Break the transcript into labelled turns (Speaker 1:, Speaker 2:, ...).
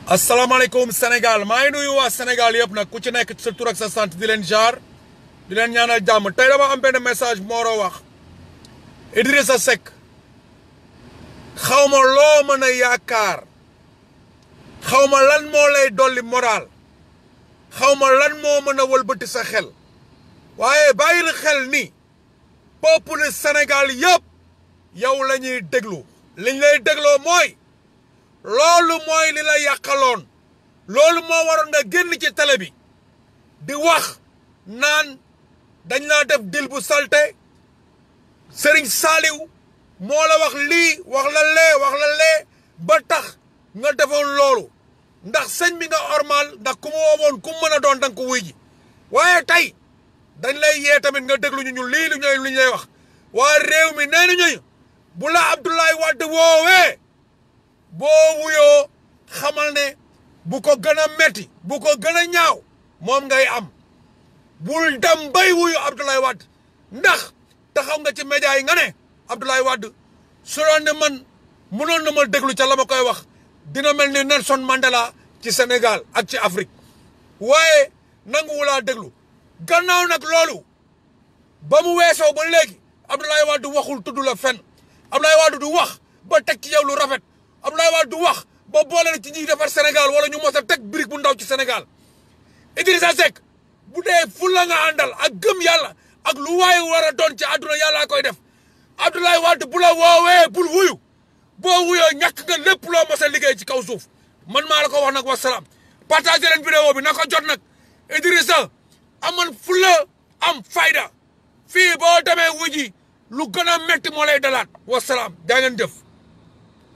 Speaker 1: asalaamaaleykum Sénégal maa ngi nuyu waa Sénégal yëpp nag ku ci nekk sa tur ak sa sant di leen jaar di leen ñaanal jàmm tey dama am benn message moo war a wax Idrissa Seck xaw ma loo mën a yaakaar xaw ma lan moo lay dolli moral xaw ma lan moo mën a wëlbati sa xel waaye bàyyil xel ni peuple Sénégal yëpp yow la ñuy déglu liñ lay dégloo mooy loolu mooy li la yàqaloon loolu moo waroon nga génn ci télé bi di wax naan dañ laa def dil bu salte Serigne Saliou moo la wax lii wax la lee wax la lee ba tax nga defoon loolu ndax sëñ bi nga ormal ndax ku mu woowoon ku mu mën a doon danga ko wuy ji waaye tey dañ lay yee tamit nga déglu ñu ñun lii lu ñooy lu ñu lay wax waa réew mi nee nañu bu la Abdoulaye Wade woowee boo wuyoo xamal ne bu ko gën a metti bu ko gën a ñaaw moom ngay am bul dem bay wuyu Abdoulaye Wade ndax taxaw nga ci média yi nga ne Abdoulaye Wade su doon ne man mënoon na ma déglu ca la ma koy wax dina mel ni Nelson Mandela ci Sénégal ak ci Afrique waaye nanguwulaa déglu gannaaw nag loolu ba mu weesoo ba léegi Abdoulaye Wade waxul tudd la fen Abdoulaye Wade du wax ba teg ci yow lu rafet Abdoulaye Wade du wax ba boole la ci ñuy defar Sénégal wala ñu mos a teg brique bu ndaw ci Sénégal Idrissa Seck bu dee fulla nga àndal ak gëm yàlla ak lu waaye war a doon ci àdduna yàllaa koy def Abdoulaye Wade bu la woowee bul wuyu boo wuyoo ñàkk nga lépp loo mos a liggéey ci kaw suuf man maa la ko wax nag wasalaam partagé leen vidéo bi na ko jot nag Idrissa amal fulla am fayda fii boo demee wuji lu gën a métti moo lay dalaat wasalaam daa ngeen jëf